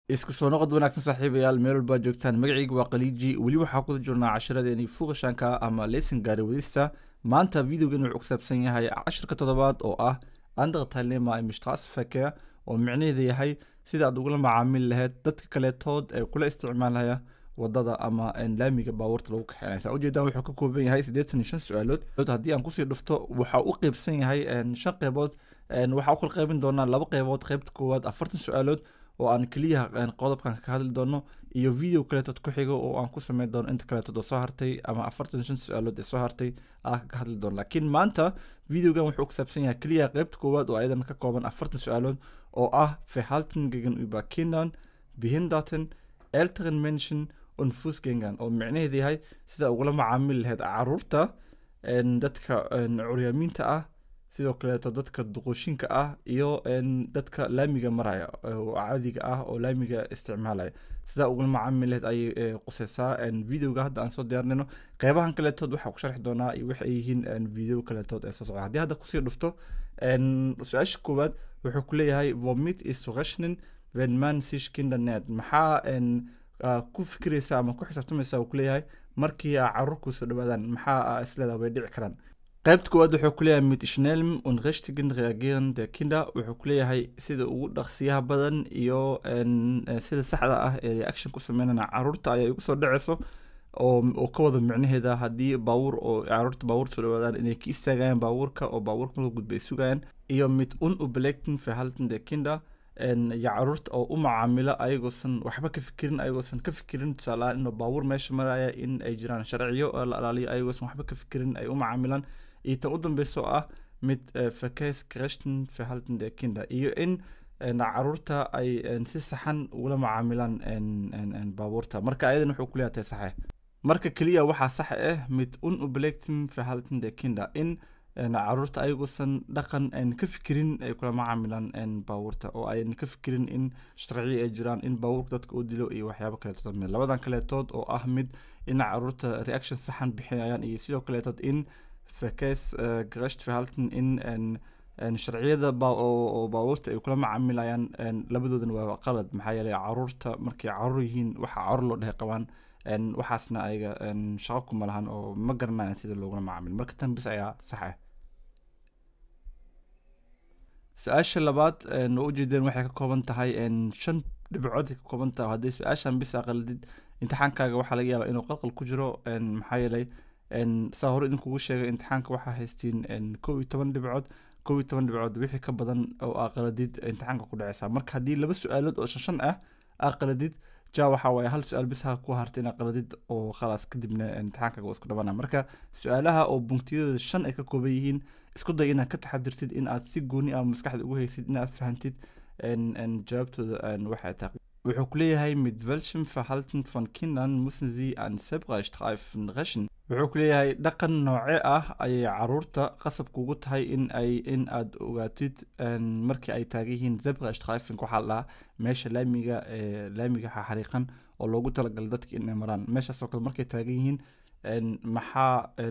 isku soo noqod wanaagsan saaxiibayaal meel walbaa joogtaan magacayga waa khaliiji weli waxaa kuda jirnaa cashiradeeni fuuqashaanka ama leesin gaari wadista maanta videogan wuxuu ku saabsan yahay cashirka toddobaad oo ah andaqtalema imishtaasfake oo micnaheeda yahay sida aad ugula macaamili lahayd dadka kaleetood ee kula isticmaalaya wadada ama laamiga baabuurta lagu kaxeynaysa ujeedaan wuxuu ka kooban yahay siddeetan iyo shan su-aalood haddii aan kusii dhufto waxa u qeybsan yahay shan qeybood waxaa u kala qeybin doonaa laba qeybood qeybta koowaad afartan su-aalood oo aan keliya qodobkan ka hadli doono iyo video kaleetood ku xigo oo aan ku sameyn doono inta kaleetood oo soo hartay ama afartan shan su-aalood ee soo hartay aan ka hadli doono laakiin maanta videogan wuxuu ku saabsan yahay keliya qeybta koowaad oo ayadan ka kooban afartan su-aalood oo ah verhalten gegen über kindern behinderten älteren menschen und fußgängern oo micnaheedu yahay sida ugula macaamili lahayd caruurta dadka curyaamiinta ah sidoo kaleeto dadka duqooshinka ah iyo dadka laamiga maraya oo caadiga ah oo laamiga isticmaalaya sidaa ugula macaamil lahayd ayay quseysaa videoga hadda aan soo diyaarinayno qeybahan kaleetood waxaa ku sharxi doonaa iyo waxay yihiin video kaleetood ee soo socda haddii hadda kusii dhufto su-aasha koowaad wuxuu ku leeyahay vomit is zu rechnen wenn man sich kinder nährt maxaa ku fikiraysa ama ku xisaabtamaysa uu kuleeyahay markii a caruur kusoo dhawaadaan maxaa isleedaha way dhici karaan qaybta koowaad wuxuu kuleeyahay mit schnellem und richtigen reagieren der kinder wuxuu kuleeyahay sida ugu dhaqsiyaha badan iyo sida saxda ah ee reaction ku sameynana caruurta ayaa igu soo dhaceyso oo ka wada micnaheeda haddii baabuur oo caruurta baabuur soo dhawaadaan inay ka istaagayaan baabuurka oo baabuurka marka gudba ay sugayaan iyo mit unubelekten verhalten der kinder iyo caruurta oo u macaamila ayagoosan waxba ka fikirin ayagoosan ka fikirin tusaalahaan inuu baabuur meesha maraya in ay jiraan sharciyo oo la alaaliyo ayagoosan waxba ka fikirin ay u macaamilaan iyo tan u dambeyso ah mid fakes kreshten verhalten der kinder iyo in caruurta ay si saxan ugula macaamilaan baabuurta marka ayadan wuxuu kuleeyahay tahay saxe marka keliya waxaa sax ah mid unubelekten verhalten der kinder in caruurta ayaguosan dhaqan ka fikirin ay kula macaamilaan baabuurta oo ayan ka fikirin in sharciyo ay jiraan in baabuurka dadka u dilo iyo waxyaabo kaleetood mid labadan kaleetood oo ah mid in caruurta reaction saxan bixinayaan iyo sidoo kaleetood in fakes garecht verhalten in sharciyada oo baabuurta ay kula macaamilayaan labadoodan waa qalad maxaa yeelay caruurta markay caruur yihiin waxa caruur loo dhehe qabaan waxaasna ayaga shaqo kuma lahan oo ma garanayan sida loogula macaamil marka tan bis ayaa sax ah su-aasha labaad oo ujeedeen waxay ka kooban tahay shan dhibcood ka kooban tahay haddii su-aashan bis aqaldid imtixaankaaga waxaa laga yaabaa inuu qalqal ku jiro maxaa yeelay saa hore idinkugu sheegay imtixaanka waxaa haystiin kow iyo toban dhibcood kow iyo toban dhibcood wixii ka badan oo aqaladid imtixaanka ku dhaceysa marka haddii laba su-aalood oo shan shan ah aqaladid ja waxa waaye hal su-aal bis ha ku harta inaad qaladid oo khalaas kadibna imtixaankaaga waa isku dhamana marka su-aalaha oo bunktiyadooda shan ay ka kooban yihiin isku day inaad ka taxadirtid in aad si gooni ah maskaxda ugu haysid inaad fahantid jawaabtooda waxay tahay wuxuu kuleeyahay mit welchem verhalten von kindern müssen sie an zebrastreifen rächen wuxuu kuleeyahay dhaqan nooce ah ayay caruurta qasab kugu tahay in ay in aad ogaatid markii ay taagan yihiin zebrastreifen waxaa la dhahaa meesha laamiga laamiga xariiqan oo loogu talagalay dadka inay maraan meeshaasoo kale markay taagan yihiin maxaa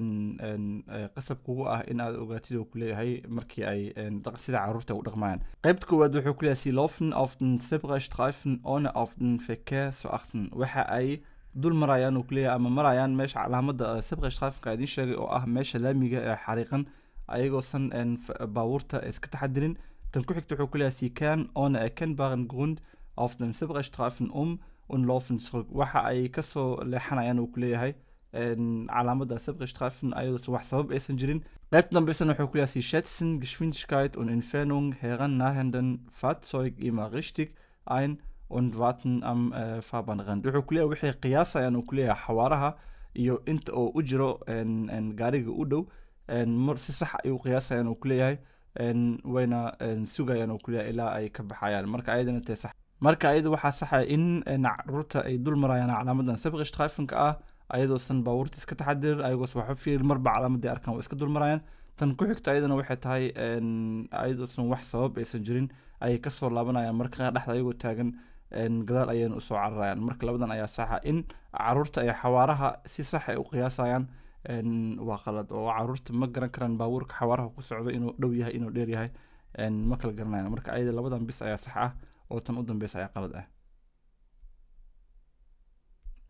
qasab kugu ah in aad ogaatid oo kuleeyahay markii ay sida caruurta u dhaqmayaan qaybta koowaad wuxuu kuleeyahay sie laufen auf den zebrastreifen ohne auf den verkehr zu achten waxa ay dul marayaan uu kuleeyahay ama marayaan meesha calaamada zebrastreifenka idiin sheegay oo ah meesha laamiga ee xariiqan ayagoosan baabuurta iska taxadirin tan ku xigta wuxuu kuleeyahay sie kann ohne erkennbaren grund auf den zebrastreifen um und laufen zurück waxa ay kasoo leexanayaan uu kuleeyahay calaamada zebrastreifen ayadoosan wax sabab aysan jirin qaybta dambeysana wuxuu kuleeyahay sie schätzen geschwindigkeit und entfernung herannahenden fahrzeug immer richtig ein und warten am äh, fahrbahnrand wuxuu kuleeyahay waxay qiyaasayaan uu kuleeyahay xawaaraha iyo inta oo u jiro gaariga u dhow mar si sax ay u qiyaasayaan uu kuleeyahay wayna sugayaan uu kuleeyahay ilaa ay ka baxayaan marka ayadana tee sax marka ayada waxaa saxa in caruurta ay dul marayaan calaamadan sabqishtreifenka ah ayadoosan baabuurta iska taxadirin ayagoos waxba fiir marba calaamadii arkaan waa iska dul marayaan tan ku xigta ayadana waxay tahay ayadoosan wax sabab aysan jirin ayay kasoo laabanayaan marka qaar dhexda ayagoo taagan gadaal ayayna usoo cararayaan marka labadan ayaa saxa in caruurta ay xawaaraha si sax ay u qiyaasayaan waa qalad oo caruurta ma garan karaan baabuurka xawaaraha ku socdo inuu dhow yahay inuu dheer yahay ma kala garanayaan marka ayada labadan bis ayaa sax ah oo tan u dambeysa ayaa qalad ah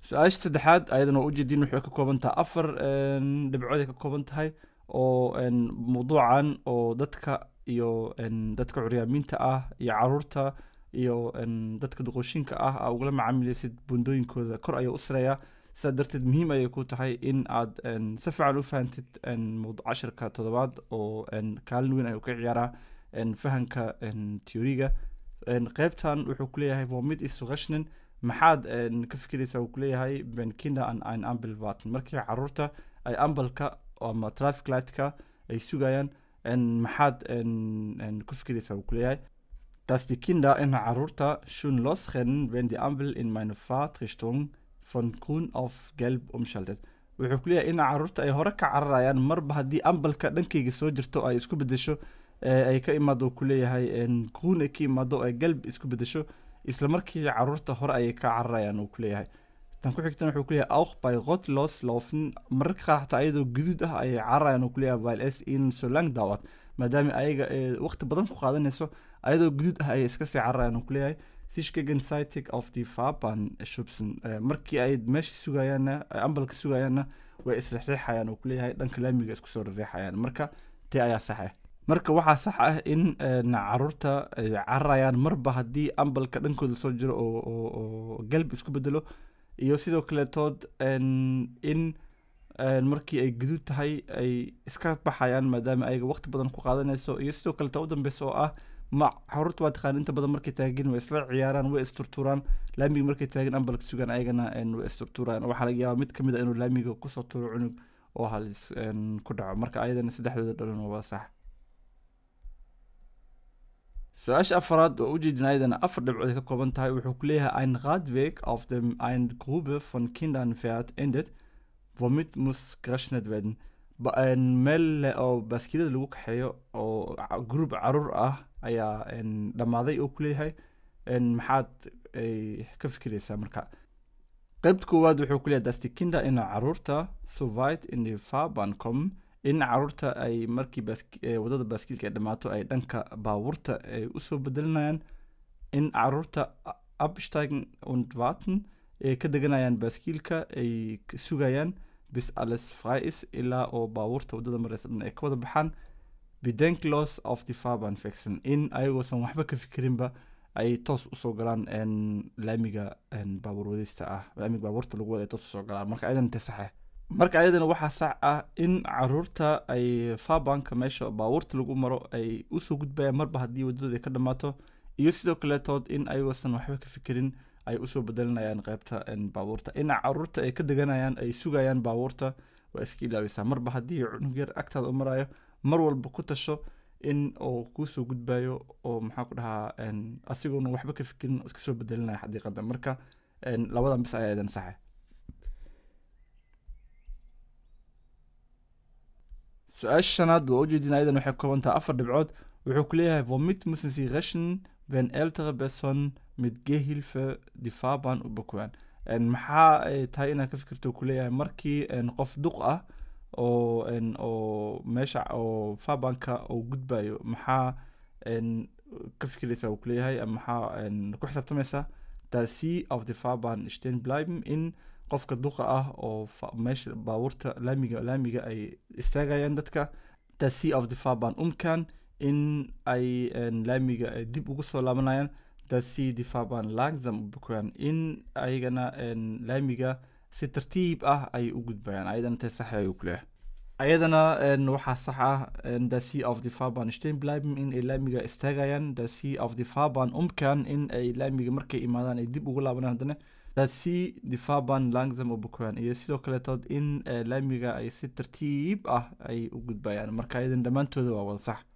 su-aasha saddexaad ayadana waa ujeediin waxay ka kooban tahay afar dhibcood ay ka kooban tahay oo mawduucan oo dadka iyo dadka curyaamiinta ah iyo caruurta iyo dadka duqooshinka ah aa ugala macaamilaysid bundooyinkooda kor ayuu u sareeyaa sidaa darteed muhiim ayay ku tahay in aad si fiican u fahantid cashirka toddobaad oo kaalin weyn ayuu ka ciyaaraa fahanka teoriga qeybtan wuxuu kuleeyahay vomit isugashnen maxaad ka fikiraysaa uu kuleeyahay benkinda an ein ambelvaten markii caruurta ay ambalka ama traffic lightka ay sugayaan maxaad ku fikiraysaa uu kuleeyahay dass die Kinder in caruurta schon losrennen wenn die Ampel in meine Fahrtrichtung von grün auf gelb umschaltet wuxuu ku leeyahay in caruurta ay hore ka cararayaan marba haddii ambalka dhankayga soo jirto ay isku bedesho ay ka imaado ku leeyahay grun ay ka imaado ay galb isku bedesho isla markii caruurta hore ayay ka cararayaan uu ku leeyahay tan ku xigtan wuxuu ku leeyahay auch by rotlos laufen mararka qaar xataa ayadoo guduud ah ayay cararayaan uu ku leeyahay while s in so lang dauert maadaama ayaga waqti badan ku qaadanayso ayadoo guduud ah ayay iska sii cararayaan uu ku leeyahay sich gegenseitig auf die Fahrbahn schubsen markii ay meesha sugayaanna ambalka sugayaanna way isriixayaan uu ku leeyahay dhanka laamiga isku soo riixayaan marka tee ayaa sax ah marka waxaa sax ah in caruurta ay cararayaan marba haddii ambalka dhankooda soo jiro oo galb isku bedelo iyo sidoo kaletood in markii ay guduud tahay ay iska baxayaan maadaama ayaga waqti badan ku qaadanayso iyo sidoo kaleta u dambeysa oo ah ma caruurta waa taqaan inta badan markay taagin way isla ciyaaraan way isturturaan laamiga markay taagin ambalka sugaan ayagana way isturturaan waxaa laga yaabaa mid kamid a inuu laamiga kusoo turo cunug oo halis ku dhaco marka ayadana saddexdooda dhalan waa sax su-aasha afaraad oo ujeedin ayadana afar dhibcood ay ka kooban tahay wuxuu ku leeyahay ein radweg auf dem ein grube von kindern fährt endet womit muss gerechnet werden meel oo baaskiilada lagu kaxeeyo oo group caruur ah ayaa dhammaaday oo kuleeyahay maxaad ka fikiraysaa marka qeybta koowaad wuxuu kuleeyahay dasti kinder in caruurta soweit in die fahrbahn kommen in caruurta ay markii wadada baaskiilka ay dhammaato ay dhanka baabuurta ay usoo bedelinayaan in caruurta absteigen und warten ay ka deganayaan baaskiilka ay sugayaan bis alles frei ist ilaa oo baabuurta waddada mareysa dhan ay ka wada baxaan bedenklos auf die Fahrbahn wechseln in ayagoosan waxba ka fikirinba ay toos usoo galaan laamiga baabuur wadista ah laamiga baabuurta lagu wada ay toos usoo galaan marka ayadan te saxe marka ayadana waxaa sax ah in caruurta ay fabanka meesha baabuurta lagu maro ay usoo gudbayaan marba haddii waddadooda ka dhammaato iyo sidoo kaleetood in ayagoosan waxba ka fikirin ay usoo bedelinayaan qeybta baabuurta in caruurta ay ka deganayaan ay sugayaan baabuurta waa iska ilaalisa marba haddii cunug yar agtaada u marayo mar walba ku tasho in uu kuusoo gudbayo oo maxaa ku dhahaa asigoona waxba ka fikirin iska soo bedelinaya xadiiqada marka labadan bis ayaa idan saxe su-aasha shanaad waa ujeedin ayadan waxay kooban tahay afar dhibcood wuxuu ku leeyahay womit müssen sie rechnen wenn ältere Personen mit Gehhilfe die Fahrbahn überqueren maxaa ay tahay inaad ka fikirto kuleeyahay markii qof duq ah oo oo meesha oo fahbanka uu gudbayo maxaa ka fikiraysaa uu kuleeyahay maxaa ku xisaabtamaysaa da sie auf die Fahrbahn stehen bleiben in qofka duqa ah oo meesha baabuurta laamiga laamiga ay istaagayaan dadka da sie auf die Fahrbahn umkehren in ay laamiga ay dib ugu soo laabanayaan dass sie die Fahrbahn langsam überqueren in ayagana laamiga si tartiib ah ay u gudbayaan ayadana tay sax ayuu ku leeyahay ayadana waxaa sax ah dass sie auf die Fahrbahn stehen bleiben in ay laamiga istaagayaan dass sie auf die Fahrbahn umkehren in ay laamiga markay imaadaan ay dib ugu laabanayaan haddana dass sie die Fahrbahn langsam überqueren iyo sidoo kaletood in laamiga ay si tartiib ah ay u gudbayaan marka ayadan dhammaantooda waa wada sax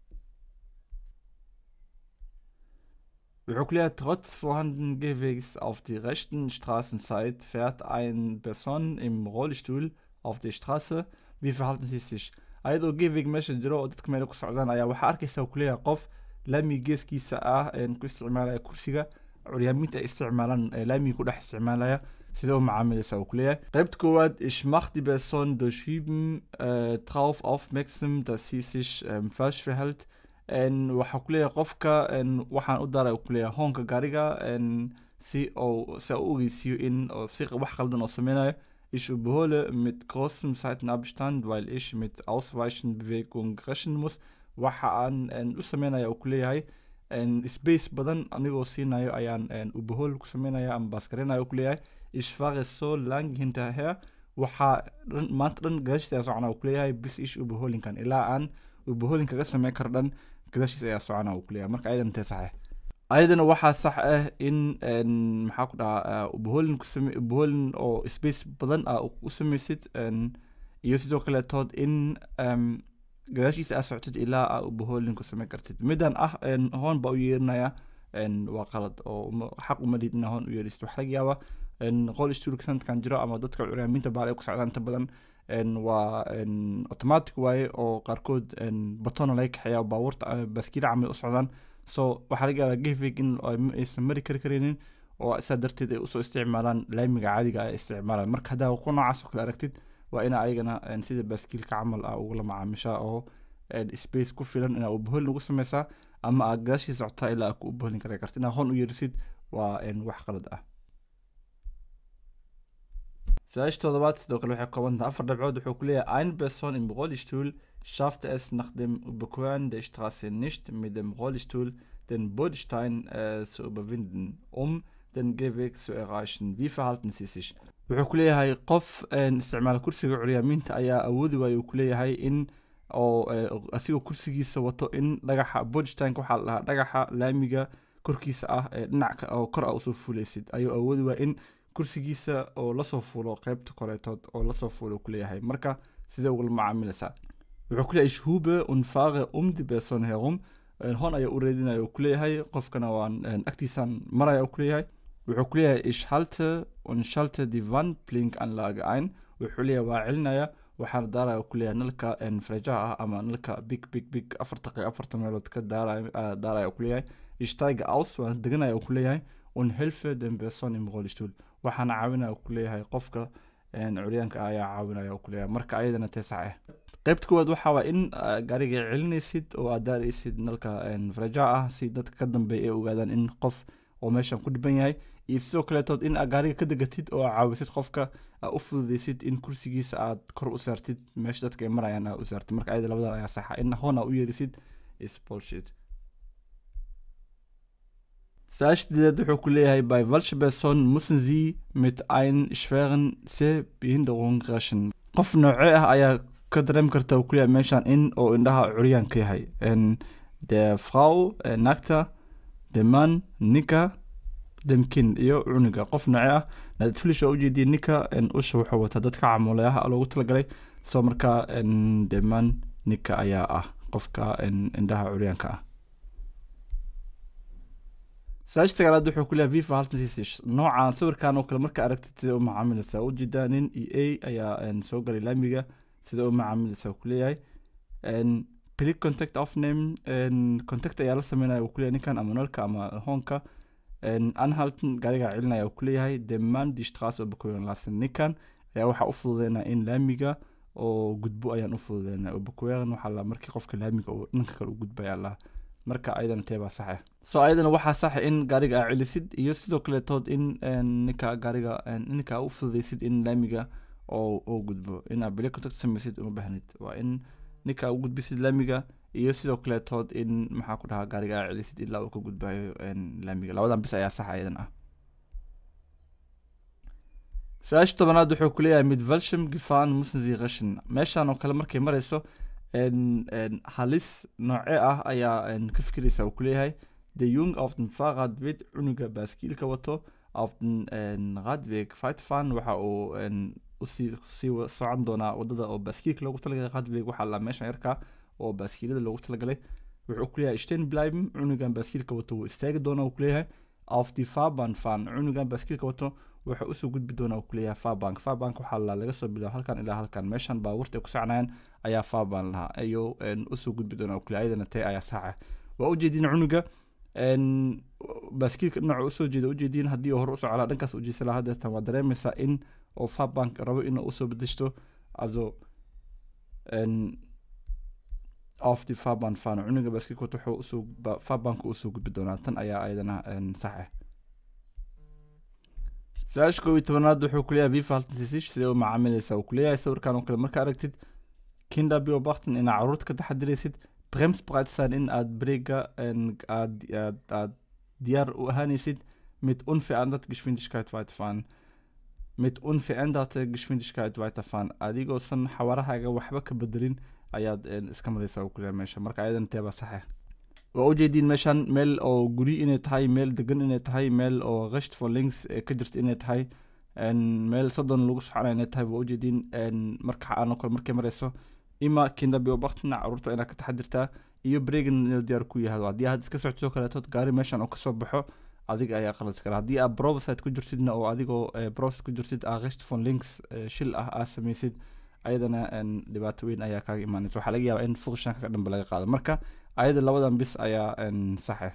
wuxuu ku leeyahay trotz vorhandenen Gehwegs auf die rechten Straßenzeit fährt ein Person im Rollstuhl auf die Straße wie verhalten sie sich ayadoo gehweg meesha jiro oo dadka meel ku socdaan ayaa waxaa arkaysa ku leeyahay qof laamiga geeskiisa ah ku isticmaalaya kursiga curyaaminta ay isticmaalaan laamiga ku dhex isticmaalaya sida u macaamilaysa uu ku leeyahay qaybta koowaad ich mach die Person durch Üben äh, drauf aufmerksam dass sie sich ähm, falsch verhält waxaa ku leeyahay qofka waxaan u daray ku leeyahay hoonka gaariga si oo si u ogeysiiyo in oo si wax qaldan oo sameynayo ich überhole mit großem Seitenabstand weil ich mit ausweichen Bewegung rechnen muss waxa aan een, u sameynaya uu ku leeyahay een, space badan anigoo siinayo ayaan een, überhol ku sameynaya ama baaskareynaya uu ku leeyahay ich fahre so lang hinterher waxaa dhan maanta dhan gadaashiisa ayaa socona uu ku leeyahay bis ich überholen kan ilaa aan überholen kaga sameyn karo dhan gadaashiisa ayaa socona uu ku leeyahay marka ayadan intee sax ah ayadana waxaa sax ah in een, maxaa ku dhahaa ubaholin kusame ubaholin oo space badan ah u sameysid een, iyo sidoo kaletood in em, gadaashiisa aa socotid ilaa aa ubaholin ku sameyn kartid midan ah een, hoon baa u yeerinaya een, waa qalad oo uma- xaq uma lihid inaa hoon u yeerisid waxaa laga yaabaa een, qol stuurka sanadkan jiro ama dadka curyaamiinta baal ay ku socdaan inta badan een, waa een, automatic waaye oo qaarkood een, batona laga kaxeeya baabuurta eh, baaskiila camal u socdaan so waxaa laga yaabaa gehvig in ay ma- aysan mari kari karaynin oo saa darteed ay usoo isticmaalaan laamiga caadiga ay isticmaalaan marka haddaa ku noocaas oo kale aragtid waa ina ayagana een, sida baaskiilka camal ah ugula macaamishaa oo een, space ku filan inaa ubaholin ugu sameysaa ama aad gadaashii socotaa ilaa aad ku ubaholin kara kartid inaa hoon u yeerisid waa een, wax qalad ah su-aasha toddobaad sidoo kale waxay kooban tahay afar dhibcood wuxuu ku leeyahay ein person im rollstuhl schaffte es nach dem Überqueren der Straße nicht mit dem Rollstuhl den Bordstein äh, zu überwinden, um den Gehweg zu erreichen. Wie verhalten Sie sich? wuxuu ku leeyahay qof een, isticmaala kursiga curyaamiinta ayaa awoodi waayo uu ku leeyahay in oo eh, asigoo kursigiisa wato in dhagaxa bodstank waxaa la dhahaa dhagaxa laamiga korkiisa ah ee dhinac ka- oo kor a usoo fuuleysid ayuu awoodi waaya in kursigiisa oo lasoo fuulo qeybta koreetood oo lasoo fuulo uu ku leeyahay marka sidee ugula macaamilaysaa wuxuu ku leeyahay ich hube und fahre um die person herum Een, hon ayaa u reedinaya uu ku leeyahay qofkana waan een, agtiisaan maraya uu ku leeyahay wuxuu ku leeyahay ich halte und schalte die wandblinkanlage ein wuxuu leeyahay waa celinaya waxaana daaraya uu ku leeyahay nalka een, freejaha ah ama nalka big big big afarta qey- afarta meelood ka daaraya ah, daaraya uu ku leeyahay ich steige aus waan deganaya uu ku leeyahay und helfe den person im rollstuhl waxaana caawinaya uu ku leeyahay qofka een, curyaanka ah ayaa caawinaya uu ku leeyahay marka ayadana teesac ah qaybta koowaad waxaa waa in ah, gaariga celinaysid oo aad daaraysid nalka een, freejaha ah si dadka ka dambeeya ay ogaadaan in qof oo meeshan ku dhiban yahay iyo sidoo kaleetood in aad gaariga ka degatid oo aad caawisid qofka aad u fududeysid in kursigiisa aad kor u saartid meesha dadka ay marayaan aad u saartid marka ayada labadan ayaa saxa in hoon aad u yeerisid is bullshit su-aasha sideed wuxuu ku leeyahay bei welcher person müssen sie mit ein schweren sehbehinderung rechnen qof noocee ah ayaa ka dareemi karta uu ku leeyahay meeshan in oo indhaha curyaan ka yahay En der frau eh, nacta der mann nika dem kind iyo cunuga qof noocee ah natulish oo ujeediya ninka en, usha wuxuu wataa dadka camuulayaha loogu talagalay soo markaa en, der mann nika ayaa ah qofka en, indhaha curyaanka ah su-aasha sagaalaad wuxuu ku leeyahay viva haltan sisish noocan sawirkan oo kale marka aragtid sida u macaamilaysaa ujeedaa nin e a ayaa en, soo galay laamiga sida u macaamilaysaa ku leeyahay En, click contact aufnehmen en, contact ayaa la sameynaya uu kuleeyahay ninkan ama nalka ama hoonka En, anhalten gaarigaa celinaya uu kuleeyahay deman die straße überqueren lassen ninkan ayaa waxaa u fududeynaya in laamiga oo gudbo ayaan u fududeynaya überqueren waxaa la markii qofka laamiga uu dhanka kale u gudbaya la marka ayadana tee baa saxa so ayadana waxaa saxa in gaariga aa celisid iyo sidoo kaletood in en, ninka gaariga en, ninka aa u fududeysid in laamiga oo oo gudbo in aad bili contact sameysid uma baahnid waa in ninka aa u gudbisid laamiga iyo sidoo kaletood in maxaa ku dhahaa gaariga aa celisid ilaa uu ka gudbayo en, laamiga labadan bis ayaa saxa ayadan ah su-aasha tobanaad wuxuu ku leeyahay mid velsham gifan musnzi rashin meeshan oo kale markay marayso en, en, halis noocee ah ayaa en, ka fikiraysa uu ku leeyahay de jung auf den fahrrad wird cunuga baaskiilka wato auf den en, radweg feitfan waxa uu en, usii sii wa- socon doonaa wadada oo baaskiilka loogu talagalay radweg waxaa la meeshan yarka oo baaskiilada loogu talagalay wuxuu ku leeyahay stehen bleiben cunugan baaskiilka wato wuu istaagi doonaa uu ku leeyahay auf die fahrbahn fahren cunugan baaskiilka wato wuxuu usoo gudbi doonaa uu ku leeyahay farbank farbank waxaa la laga soo bilaabo halkan ilaa halkan meeshan baabuurta ay ku socnayaan ayaa farban lahaa ayuu en, usoo gudbi doonaa uu ku leeyahay ayadana tee ayaa saaca waa ujeedin cunuga en, baaskiilka dhinaca usoo jeeda ujeedin haddii uu hore usoo calaa dhankaas ujeedsa lahaa hadeestan waa dareemaysaa in oo farbank rabo inuu usoo bedeshto also en, auf die Fahrbahn fahren cunuga baaskiilka wato wuxuu usoo ba- farbanka usoo gudbi doonaa tan ayaa ayadana en, sax ah su-aasha koob iyo tobanaad wuxuu kuleeyahay viva haltensisish sidee u macaamilaysaa uu kuleeyahay sawirkan oo kale marka aragtid kinder biobakten inaad caruurta ka taxadiraysid bremsbreitsan in aad breega aad aad aad diyaar u ahaanaysid mit unverändert geschwindigkeit weiterfahren mit unveränderte geschwindigkeit weiterfahren adigoosan xawaarahaaga waxba ka bedelin ayaad iska maraysaa uu kuleeyahay meesha marka ayadan teeba saxe waa ujeediin meeshan meel oo guri inay tahay meel degan inay tahay meel oo qasht for links ka jirta inay tahay meel soddon lagu soconaya inay tahay waa ujeediin marka aan kale markay marayso ima kinda biobaktina caruurta inaad ka taxadirtaa iyo bregan inuu diyaar ku yahay haddii aad iska socotoo kaleetood gaari meeshan oo kasoo baxo adiga ayaa qalad kara haddii aad brobsite ku jirtidna oo adigoo brobsite ku jirtid aa qasht for links shil ah aad samaysid ayadana dhibaato weyn ayaa kaaga imaanaysa waxaa laga yaabaa in fuqshanka ka dhanba laga qaado marka ayada labadan bis ayaa saxe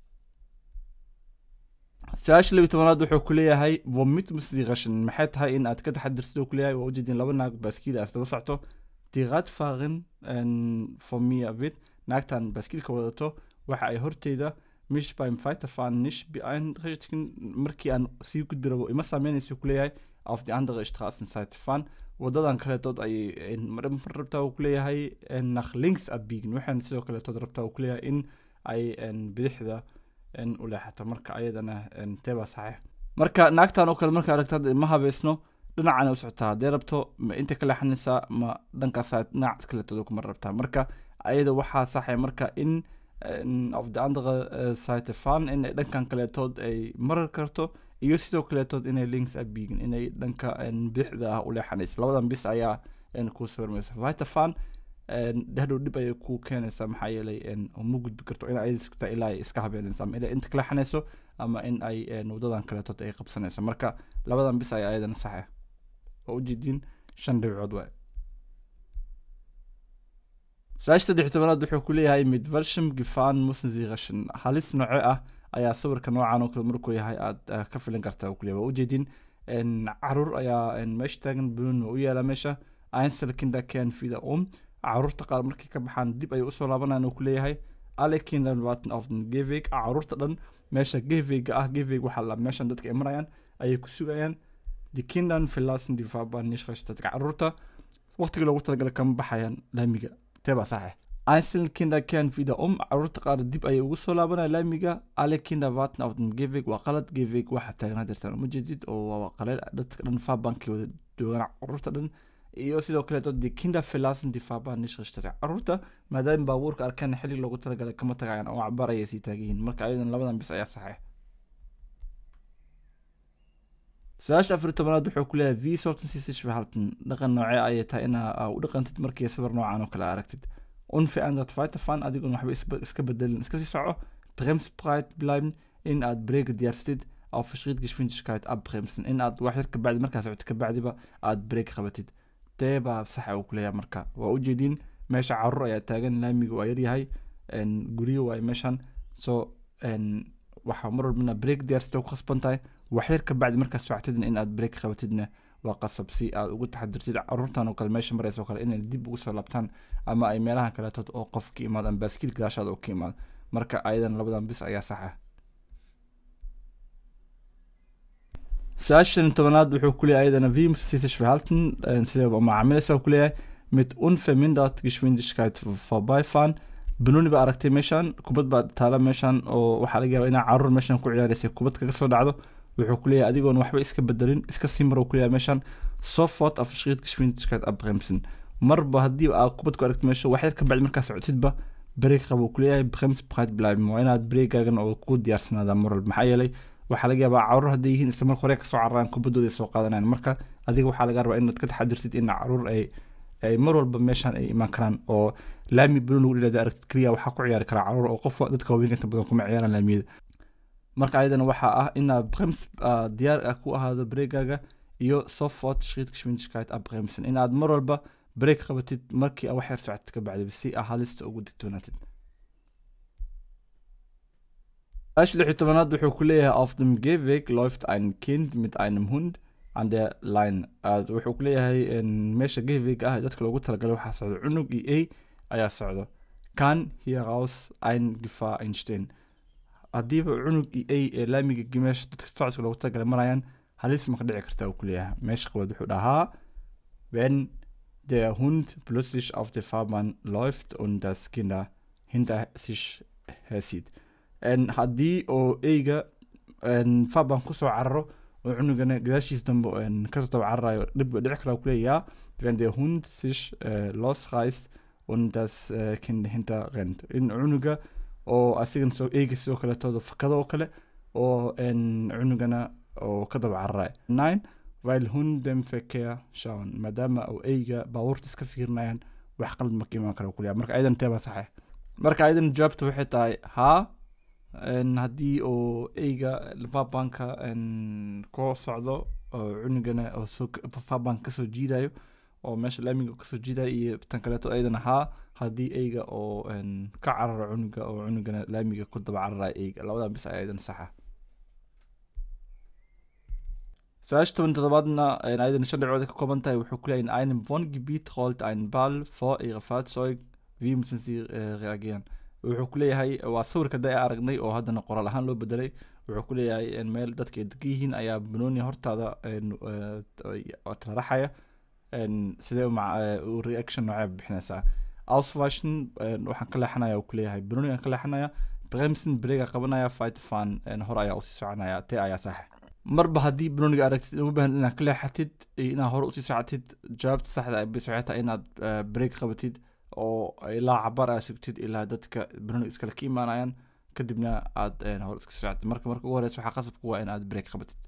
su-aasha labiyi tobanaad wuxuu ku leeyahay vomitmus diqashan maxay tahay in aad ka taxadirsid oo kuleeyahay waa ujeedin laba naag baaskiil aas daba socto diqad faaqin formia vid naagtan baaskiilka wadato waxa ay horteyda mish beim weiterfahren nicht beeinträchtigen markii aan sii gudbi rabo ima saameynaysa kuleeyahay auf die andere straßenseite fahren wadadan kaleetood ayay mar rabtaa uu kuleeyahay nach links abbiegen waxaan sidoo kaleetood rabtaa uu kuleeyahay in ay bidixda u leexato marka ayadana teebaa saxiix marka naagtan oo kale marka aragtad ma habeysno dhinacana u socotaa haddee rabto ma inta ka leexanaysaa ma dhankaasaa dhinac kaleetood kuma rabtaa marka ayada waxaa saxay marka in auf die andere seite fahren in ay dhankan kaleetood ay marar karto iyo sidoo kaleetood inay links abbiegen inay dhanka bidixda ah u leexanayso labadan bis ayaa kuu sawirmaysa vitafan hadhow dhib ayay kuu keenaysaa maxaa yeelay ma gudbi karto in ay iskutaa ilaa ay iska habeenayso ama inay inta ka leexanayso ama in ay wadadan kaleetood ay qabsanayso marka labadan bis ayaa ayadana saxe oo ujeediin shan dhibcood waay su-aasha saddex tobanaad wuxuu ku leeyahay mid versham gifan musenziqashan halis nooce ah ayaa sawirka noocan oo kale markuu yahay aad ka filan kartaa kuleeyahay waa ujeedin caruur ayaa meesha taagan bunun waa u yaala meesha einselkinder ken fida um caruurta qaar markay ka baxaan dib ayay usoo laabanayaan uu kuleeyahay alle kinder warten auf den geveg caruurta dhan meesha gevega ah geveg waxaa la meeshan dadka ay marayaan ayay ku sugayaan die kindern verlassen die fahrbahn nicht rechtzeitig caruurta waqtiga loogu talagalay kama baxayaan laamiga teebaa saxe einzelne Kinder kehren wieder um caruurta qaar dib ayay ugu soo laabanaya laamiga alle Kinder warten auf den Gehweg waa qalad Gehweg waxa taagnaa jirtaan uma jeedid oo waa qaleel dadka dhan faabankii wada joogaan caruurta dhan iyo sidoo kaleeto die Kinder verlassen die Fahrbahn nicht richtig caruurta maadaama baabuurka arkaan xilli loogu talagalay kama tagayaan oo cabaar ayay sii taagan marka ayadan labadan bis ayaa saxay su-aasha afar tobanaad wuxuu ku leeyahay v sortan sisish verhalten dhaqan noocee ayay tahay inaa u dhaqantid markii sawir noocan oo kale aragtid unverändert weiterfahren adigoon waxba iska bedelin iska sii soco bremsbreit bleiben in aad breega diyaarsatid auf verschrittgeschwindigkeit abbremsen in aad wax yar kabacdi markaa socoto kabacdiba aad breeg qabatid deebaa saxa uu kuleeyahay marka waa ujeediin meesha caruur ayaa taagan laamiga waa yaryahay guryo waay meeshan so waxaa mar walbana breeg diyaarsatid ku khasban tahay wax yar kabacdi markaad socotidna in aad breeg qabatidna waa qasab si aad ugu taxadirtid caruurtan oo kale meesha maraysa oo kale inay dib ugu soo laabtaan ama ay meelahan kaleetood oo qof ka imaado ama baaskiil gadaashaada oo ka imaado marka ayadan labadan bis ayaa saxa su-aashan tobanaad wuxuu kuleeyahay ayadana v sisish verhalten sidee macaamilaysa kuleeyahay mit unvermindert geschwindigkeit vorbeifahren banooni baa aragtay meeshan kubad baa taala meeshan oo waxaa laga yaabaa inaa caruur meeshan ku ciyaaraysay kubad kaga soo dhacdo wuxuu ku leeyahay adigoon waxba iska bedelin iska sii mar ku leeyahay meeshan sofort auf schrittgeschwindigkeit abbremsen marba haddii aad kubad ku aragto meesha wax yar ka bacdi markaa socotidba breeg qaba uu ku leeyahay bremsbreit bleiben waa inaad breegaagan oo ku diyaarsanaada mar walba maxaa yeelay waxaa laga yaabaa caruur hadday yihiin isla marka hore kasoo cararaan kubaddooda soo qaadanayaan marka adiga waxaa laga rabaa inaad ka taxadirtid in caruur ay ay mar walba meeshan ay imaan karaan oo laami banoon lagu dhilada aragtid keliya waxaa ku ciyaari karaa caruur oo qof dadka haweenka inta badan kuma ciyaaraan laamiyada marka ayadana waxaa ah inaad brems diyaar ah ku ahaado breegaaga iyo sofort schrittgeschwindigkeit abbremsen inaad mar walba breeg qabatid markii wax yar socotid ka bacdi si aa halista ugu digtoonaatid ash lix tobanaad wuxuu ku leeyahay auf dem gehweg läuft ein kind mit einem hund an der line wuxuu ku leeyahay meesha gehweg ah dadka loogu talagalay waxaa socda cunug iyo a ayaa socdo kan hieraus ein gefahr einstehen haddiiba cunug iyo a ee laamiga meesha dadka socodka loogu talagalay marayaan halis ma ka dhici kartaa uu kuleeyahay meesha qabood wuxuu dhahaa wenn der Hund plötzlich auf der Fahrbahn läuft und das Kinder hinter sich hersieht En haddii oo eyga en, faaban kusoo cararo oo cunugana gadaashiis dambe en, kasoo daba cararayo dhib ba dhici karaa kuleeyaa wenn der Hund sich äh, losreißt und das äh, Kind hinter rennt in cunuga oo asigan soo eyga sidoo kaleetooda fakado oo kale oo en, cunugana oo ka daba cararayo nine weil Hund dem Verkehr schauen maadaama oo eyga baabuurta iska fiirinayaan wax qalad ma ka imaan kara kuleeyaa marka ayadan teeba saxe marka ayadan jawaabta waxay tahay haa en, haddii oo eyga fabanka ku socdo oo cunugana oo soo fabank kasoo jiidayo oo meesha laamiga kasoo jiidayo iyo tan kaleeto ayadana haa haddii eyga oo en, ka cararo cunuga oo cunugana laamiga ku daba cararayo eyga labadan bis ayaa ayadan saxa su-aasha toban toddobaadna en, ayadan shan dhibcood ay ka kooban tahay wuxuu ku leeyahay in einem Wohngebiet rollt ein Ball vor ihre Fahrzeug wie müssen sie äh, reagieren wuxuu ku leeyahay waa sawirka da aragnay oo haddana qoraal ahaan loo bedelay wuxuu ku leeyahay in meel dadka ay degan yihiin ayaa banooni hortaada en, eh, taraxaya en, sidee u maca- eh, u reaction noocee bixinaysaa auswashen waxaan ka leexanaya uu ku leeyahay banooni aan ka leexanaya bremsen breega qabanaya fightfan hore ayaa usii soconaya tee ayaa saxa marba haddii banooniga aragtid uma baahan inaad ka leexatid iyo inaad hore usii socotid jawaabta saxda ah bis waxay tahay inaad eh, break qabatid oo ilaa cabar aad sugtid ilaa dadka banooniga iskale ka imaanayaan kadibna aad eh, hore iska socotid marka marka ugu horeysa waxaa qasabku waa inaad break qabatid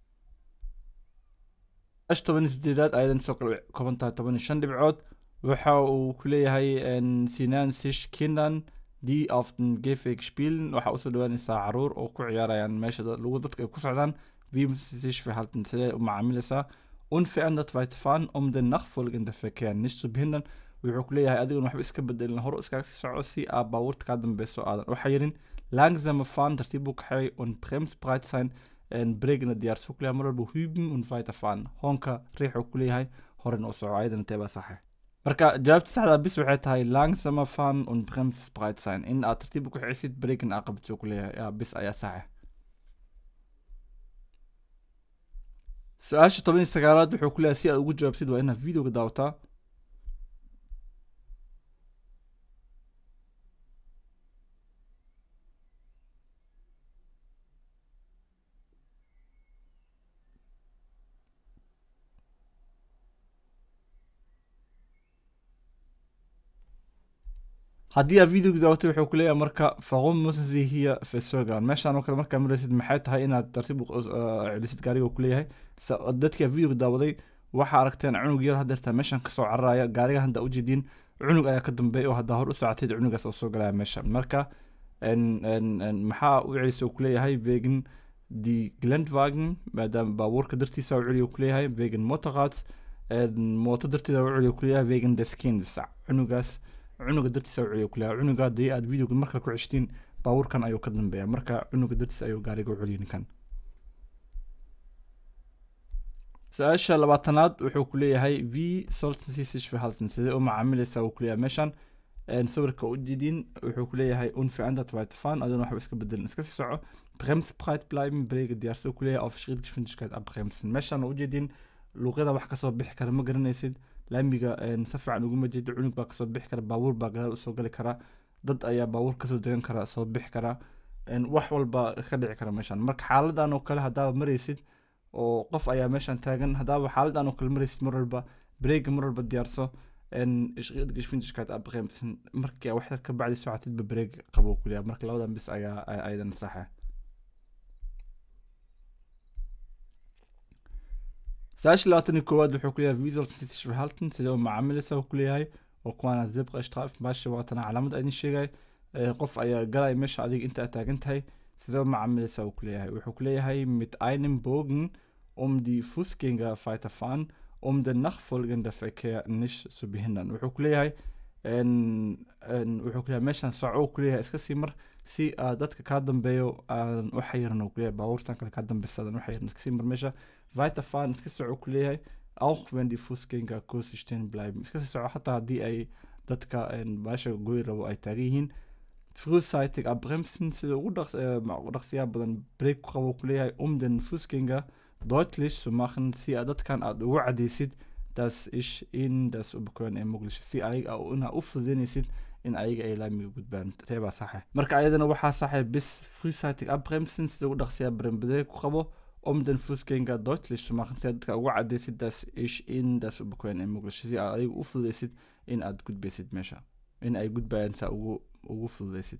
ash toban iyo sideedaad ayadan sidoo kale way kooban tahay toban iyo shan dhibcood waxa uu ku leeyahay en, sinan sich kindern die auf den Gehweg spielen waxaa usoo dhawaanaysaa caruur oo ku ciyaarayaan meesha da- lagu dadka ay ku socdaan wie müssen sie sich verhalten sidee u macaamilaysaa unverändert weiterfahren um den nachfolgenden Verkehr nicht zu behindern wuxuu ku leeyahay adigoon waxba iska bedelin hore iskaga sii soco si aad baabuurta kaa dambeyso aadan u xayirin langsame fahren tartiib u kaxeey und bremsbereit sein en bregna diyaarso ku leeyahay mar walba hüben und weiterfahren hoonka riixuu ku leeyahay horena u soco ayadana teebaa saxe marka jawaabta saxda bis waxay tahay langsame fahren und bremsbereit sein in aad tartiib u kaxeysid bregna aad qabato ku leeyahay yaa bis ayaa saxe su-aasha toban iyo sagaalaad wuxuu ku leeyahay si aad ugu jawaabtid waa inaad videoga daawataa haddii aad videoga daawatay wuxuu ku leeyahay marka faqum musi hiya fesogan meeshaan oo kale markaa maraysid maxay tahay inaad tartiib u uh, celisid gaariga uu ku leeyahay sa- dadkii aad videoga daawaday waxaa aragteen cunug yar hadeertaa meeshan kasoo cararaya gaariga hadda ujeediin cunug ayaa ka dambeeya oo haddaa hor u socotid cunugaas oo soo galaya meesha marka en- en- en, maxaa u celisa uu kuleeyahay wegen die glendwagen maadaama baabuurka dartiisa u celiya uu kuleeyahay wegen motorrad mooto darteeda u celiya uu kuleeyahay wegen des kinds cunugaas cunuga dartiisa u celiya kuleeyahay cunuga haddii aad videoga markale ku ceshtiin baabuurkan ayuu ka dambeeya marka cunuga dartiisa ayuu gaariga u celiya ninkan su-aasha labaatanaad wuxuu ku leeyahay v sollten sie sich verhalten sidee u macaamilaysaa uu kuleeyahay meeshan En sawirka u jidin wuxuu ku leeyahay unverändert weiterfahren aduna waxba iska bedelin iska sii soco bremsbreit bleiben brega diyaarso ku leeyahay auf schrittgeschwindigkeit abbremsen meeshan u jeedin luuqyada wax kasoo bixi kara ma garanaysid laamiga en, si fiican uguma jeedo cunug baa kasoo bixi kara baabuur baa gadaal usoo gali kara dad ayaa baabuur kasoo degan kara soo bixi kara En, wax walba ka dhici kara meeshan marka xaaladan oo kale haddaaba maraysid oo qof ayaa meeshan taagan haddaaba xaaladan oo kale maraysid mar walba brega mar walba diyaarso en geschwindigkeit abbremsen markii aa waxyar ka bacdi socotidba breeg qabo kuleeyahay marka labadan bis ayaa ay- ayadan saxa su-aasha labaatan iyo koowaad wuxuu kuleeyahay visual sich verhalten sidee u macaamilaysa uu kuleeyahay oo kuwaana zebra strafe baasha waatana calaamad aydin sheegay Eh, qof ayaa galaya meesha adiga inta aad taagan tahay sidee u macaamilaysa uu kuleeyahay wuxuu kuleeyahay mit einem bogen um die fußgänger weiterfahren um den nachfolgenden Verkehr nicht zu behindern wuxuu ku leeyahay en- en, wuxuu ku leeyahay meeshan soco uu ku leeyahay iska sii mar si aad dadka kaa dambeeyo aan u xayiran uu ku leeyahay baabuurtan kale kaa dambeysadan u xayiran iska sii mar meesha weiterfahren iska soco ku leeyahay auch wenn die Fußgänger kurz stehen bleiben iska sii soco xataa haddii ay dadka en, meesha goy rabo ay taagan yihiin frühzeitig abbremsen sida ugu dhaqs- eh, ma- ugu dhaqsiyaha badan break ku qabo ku leeyahay um den Fußgänger deutlich zu machen si aad dadkan aad ugu cadaysid das ich in das ubakon ee muqlish si ayaga ina u fududeynaysid in ayaga ay laamiga gudbaan teebaa saxe marka ayadana waxaa saxe bis freeseitig abbremsen sida ugu dhaqsiya brembade ku qabo om den fußgänger deutlich zu machen si aad dadka ugu cadaysid das ich in das ubakon ee muqlish si aad ayaga u fududeysid in aad gudbaysid meesha in ay gudbayaan saa ugu ugu fududeysid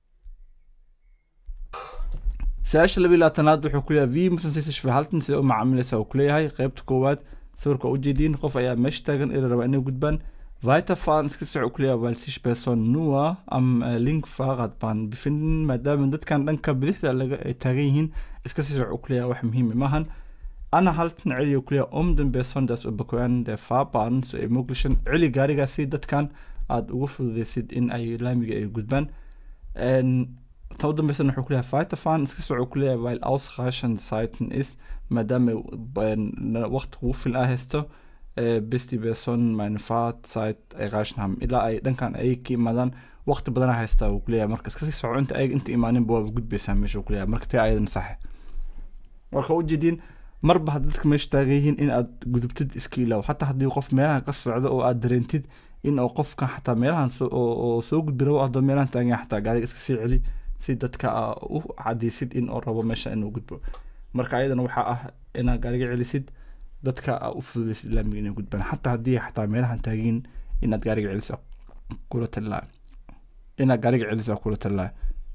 su-aasha labiyi labaatanaad wuxuu ku leeyahay v musansiisish verhalten sida u macaamilaysa uu kuleeyahay qeybta koowaad sawirka ujeediin qof ayaa meesha taagan ila rabaa inay gudbaan weiterfahren iska soco kuleeyahay weil sich person nur am äh, link fahrradbahn befinden maadaama dadkan dhanka bidixda laga ay taagan yihiin iska sii soco kuleeyahay wax muhiim maahan anhalten celiyo kuleeyahay um den besonders überqueren der fahrbahn zu ermöglichen celi gaarigaasi dadkan aada ugu fududeysid in ay laamiga ay gudbaan ta u dambeysana wuxuu kuleeyahay weiterfahren iska soco kuleeyahay weil ausreichend zeiten ist maadaama waqti ugu fil ah haysto bis die person meine fahrzeit erreichen haben ilaa ay dhankan ay ka imaadaan waqti badana haysta uu kuleeyahay marka iska sii soco inta ayaga inta imaaninba waaba gudbaysaa meesha uu kuleeyahay marka tee ayadan saxe marka ujeediin marba hadda dadka meesha taagan yihiin in aad gudubtid iska ilaaw xataa haddii qof meelahan ka socdo oo aad dareentid in oo qofkan xataa meelahan oo soo gudbi rabo adoo meelahan taagan yahay xataa gaariga iska sii celi si dadka u cadaysid in oo rabo meesha inuu gudbo marka ayadana waxaa ah inaad gaariga celisid dadka aa u fududeysid laamiga inay gudbaan xataa haddii xataa meelahan taagin inaad gaariga celisa kula talilaa inaad gaariga celisa kula talilaa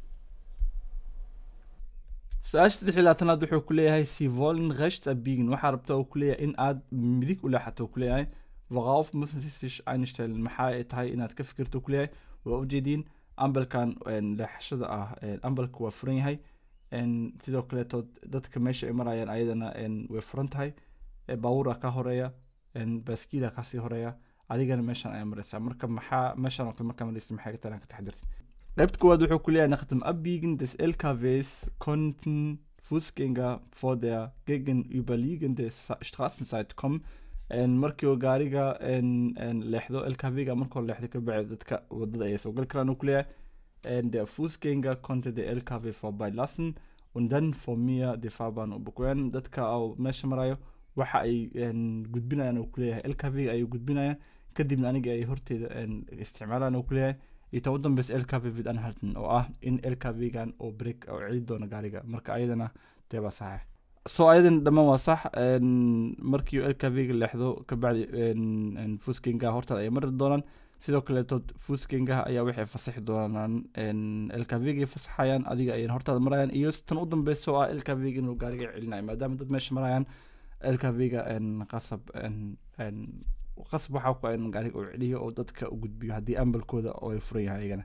su-aasha saddex iyo labaatanaad wuxuu ku leeyahay si voln recht abbiegen waxaa rabta uu ku leeyahay in aad midig u leexato ku leeyahay worauf müssen sie sich einstellen maxaa ay tahay inaad ka fikirto ku leeyahay waa ujeediin ambalkan leexashada ah ambalka waa furan yahay sidoo kaleeto dadka meesha ay marayaan ayadana way furan tahay baabuura ka horeeya baaskiila kasii horeeya adigana meeshan ayaa maraysaa marka maxaa meeshan oo kale markaa maraysa maxay tahay ka taxdirtid qaybta koowaad wuxuu ku leeyahay nach dem abbiegen des lkws konnten fußgänger vor der gegenüberliegende straßenseite kommen markii uu gaariga leexdo lkv-ga markoo leexdo ka bacdi dadka wadada ayay soo gali karaan uu kuleeyahay der fußgänger konnte der lkw vorbeilassen und dann vor mir die fahrbahn überqueren dadka oo meesha marayo waxa ay gudbinayaan uu kuleeyahay lkv-ga ayay gudbinayaan kadibna aniga ay horteeda isticmaalaan uu kuleeyahay iyo tan u dambeysa lkv vid anhalten oo ah in lkv-gan oo break oo celi doono gaariga marka ayadana dee baa saxe so ayadan dhammaan waa sax markii lkv-ga leexdo kabacdi fuuskengaha hortaada ay mari doonaan sidoo kaleeto fuuskengaha ayaa waxay fasaxi doonaan lkv-ga fasaxayaan adiga ayay hortaada marayaan iyo tan u dambeysa oo ah lkv-ga inuu gaariga celinayo maadaama dad meesha marayaan lkv-ga qasab qasab waxaa ku in gaariga uu celiyo oo dadka u gudbiyo haddii ambalkooda oo ay furan yahay ayagana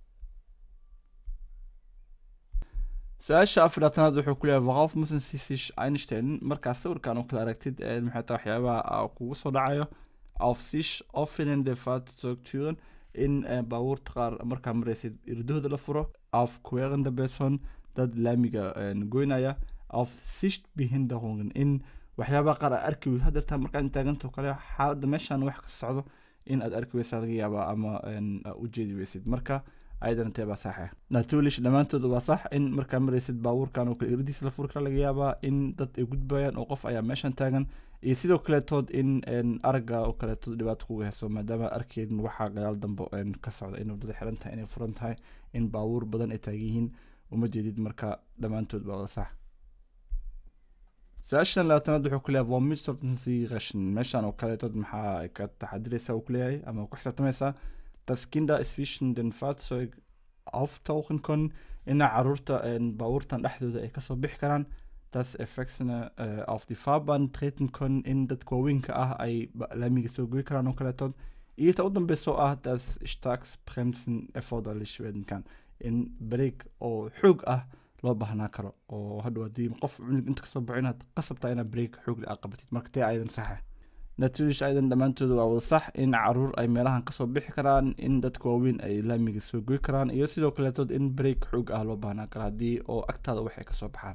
su-aasha afaraatanaad wuxuu ku leeyahay waqof musan sisish einstein markaa sawirkan oo kale aragtid maxay tahay waxyaabaha kugu soo dhacayo auf sich offenende fahrzeugtüren in baabuurta qaar markaa maraysid irdahooda la furo auf querende person dad laamiga goynaya auf sichtbehinderungen in waxyaabaha qaar aad arki weyd hadeertaa markaad taaganta kale xaaladda meeshan wax ka socdo in aad arki weysaa laga yaabaa ama u jeedi weysid marka ayadana tee baa saxe natulish dhammaantood waa sax in markaa maraysid baabuurkan oo kale irdiisa la furi kara laga yaabaa in dad ay gudbayaan oo qof ayaa meeshan taagan iyo sidoo kaleetood in aragga oo kaleetood dhibaato kuga heso maadaama arkeydin waxaa gadaal dambe ka socda in wadada xiran tahay inay furan tahay in baabuur badan ay taagan yihiin uma jeedid marka dhammaantood baa wada sax su-aashan labaatanaad wuxuu ku leeyahay vomitortancy rashin meeshan oo kaleetood maxaa ka taxadiraysa uu kuleeyahay ama ku xisaabtamaysaa dass Kinder zwischen den Fahrzeug auftauchen können ina caruurta baabuurtan dhexdooda ay kasoo bixi karaan dass Erwachsene äh, auf die Fahrbahn treten können in dadka waaweynka ah ay laamiga soo goy karaan oo kaleetood iyo ta u dambeyso ah dass starks bremsen erforderlich werden kann in break oo xoog ah loo baahnaa karo oo hadhow haddii qof cunug inta kasoo baxo inaad qasabtaa inaad break xoog ah qabatid marka tee ayadan saxa natulish aydan dhammaantooda waa wada sax in caruur ay meelahan kasoo bixi karaan in dadka waaweyn ay laamiga soo goy karaan iyo sidoo kaleetood in break xoog ah loo baahnaa karo haddii oo agtaada waxay kasoo baxaan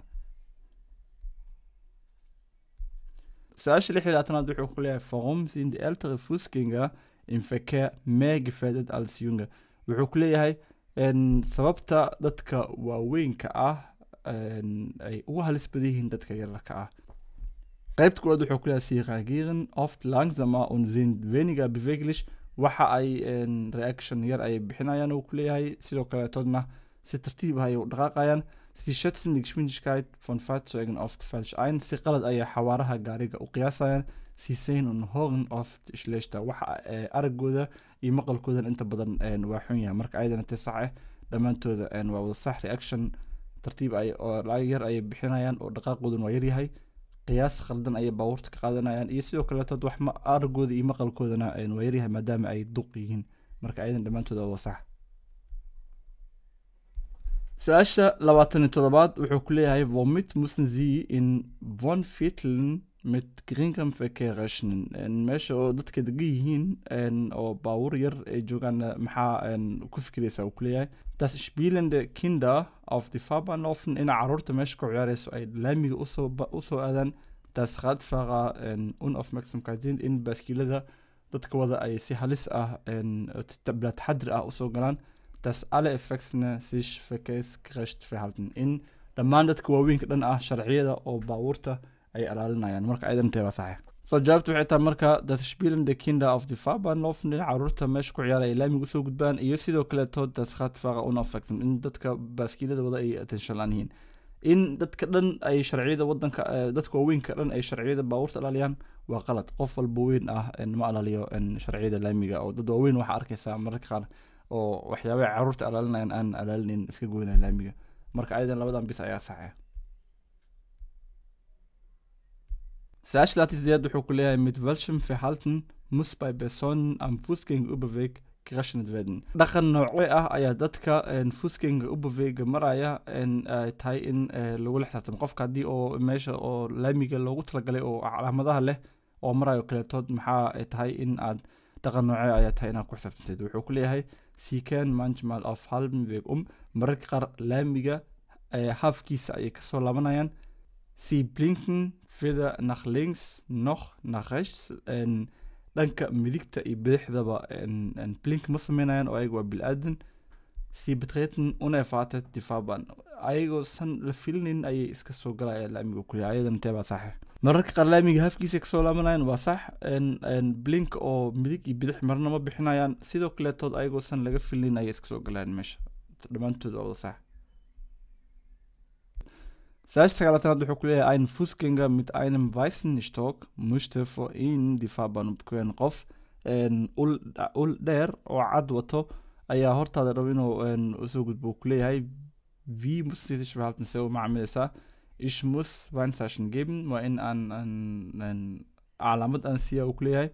su-aasha lix iyo labaatanaad wuxuu ku leeyahay warum sind die ältere Fußgänger im Verkehr mehr gefährdet als junge wuxuu ku leeyahay sababta dadka waaweynka ah ay ugu halis badan yihiin dadka yararka ah qaybta koowaad wuxuu ku leeyahay sie reagieren oft langsamer und sind weniger beweglich waxa ay reaction yar ay bixinayaan uu ku leeyahay sidoo kaleetoodna si tartiib ah ay u dhaqaaqayaan sie schätzen die Geschwindigkeit von Fahrzeugen oft falsch ein si qalad ayay xawaaraha gaariga u qiyaasayaan sie sehen und hören oft schlechter waxa aragooda iyo maqalkoodan inta badan waa xun yahay marka ayadana te sax ah dhammaantooda waa wada sax reaction tartiib ay oo yar ayay bixinayaan oo dhaqaaqoodan waa yaryahay qiyaas khaldan ayay baabuurta ka qaadanayaan iyo sidoo kaleetood wax aragooda iyo maqalkoodana waa yaryahay maadaama ay duq yihiin marka ayadan dhammaantooda waa sax su-aasha labaatan iyo toddobaad wuxuu ku leeyahay womit mussen sie in von vierteln mit geringem verkehr rechnen meesha oo dadka degan yihiin oo baabuur yar ay joogaan maxaa ku fikiraysa uu ku leeyahay das spielende kinder auf die fahrbahn laufen in caruurta meesha ku ciyaarayso ay laamiga usoo usoo aadaan das radfahrer unaufmerksamkeit sind in baaskiilada dadka wada ay si halis ah bila taxadir ah usoo galaan dass alle Erwachsene sich verkehrsgerecht verhalten in dhammaan dadka waaweynka dhan ah sharciyada oo baabuurta ay ilaalinayaan marka ayadan intee waa saxiix soo jawaabtu waxay tahay marka das spielende kinder auf die fahrbahn laufen in caruurta meesha ku ciyaara ay laamiga usoo gudbaan iyo sidoo kaleeto das radfahrer unaufmerksam in dadka baaskiilada wada ay attention laan yihiin in dadka dhan ay sharciyada wadanka dadka waaweynka dhan ay sharciyada baabuurta ilaaliyaan waa qalad qof walba weyn ah ma ilaaliyo sharciyada laamiga oo dad waaweyn waxaa arkaysaa mararka qaar oo waxyaabaha caruurta alaalinayaan aan alaalinayn iska goynaya laamiga marka ayadan labadan bis ayaa saxaya su-aasha laati sideed wuxuu ku leeyahay mit welchem verhalten muss bei personen am fußgängerüberweg gerechnet werden dhaqan noocee ah ayaa dadka fußgänger überwega maraya ay tahay in lagula xisaabtamo qofka haddii oo meesha oo laamiga loogu talagalay oo calaamadaha leh oo marayo kaleetood maxaa ay tahay in aad dhaqan noocee ayaa tahay inaad ku xisaabtanteed wuxuu ku leeyahay sie kehren manchmal auf halbem weg um mararka qaar laamiga haafkiisa ayay kasoo laabanayaan sie blinken weder nach links noch nach rechts dhanka midigta iyo bidixdaba blink ma sameynayaan oo ayaga waa bil-aadan sie betreten unerwartet die fahrbahn ayagoo san la filinin ayay iska soo galayaan laamiga kuleeyahay ayadan intee baa saxiix mararka qaar laamiga hafkiisa kasoo laabanayaan waa sax blink oo midig iyo bidix marna ma bixinayaan sidoo kaleetood ayagoo san laga filin ayay iska soo galayaan meesha dhammaantood waa wada sax Saash sagalaatanaad wuxuu ku leeyahay ein Fußgänger mit einem weißen Stock möchte vor ihnen die Fahrbahn überqueren qof ul ul dheer oo cad wato ayaa hortaada raba inuu usoo gudbo ku leeyahay wie muss sie sich verhalten se u macaamilaysaa ich muss Weinzeichen geben waa in aan aan calaamad aan siiya uu ku leeyahay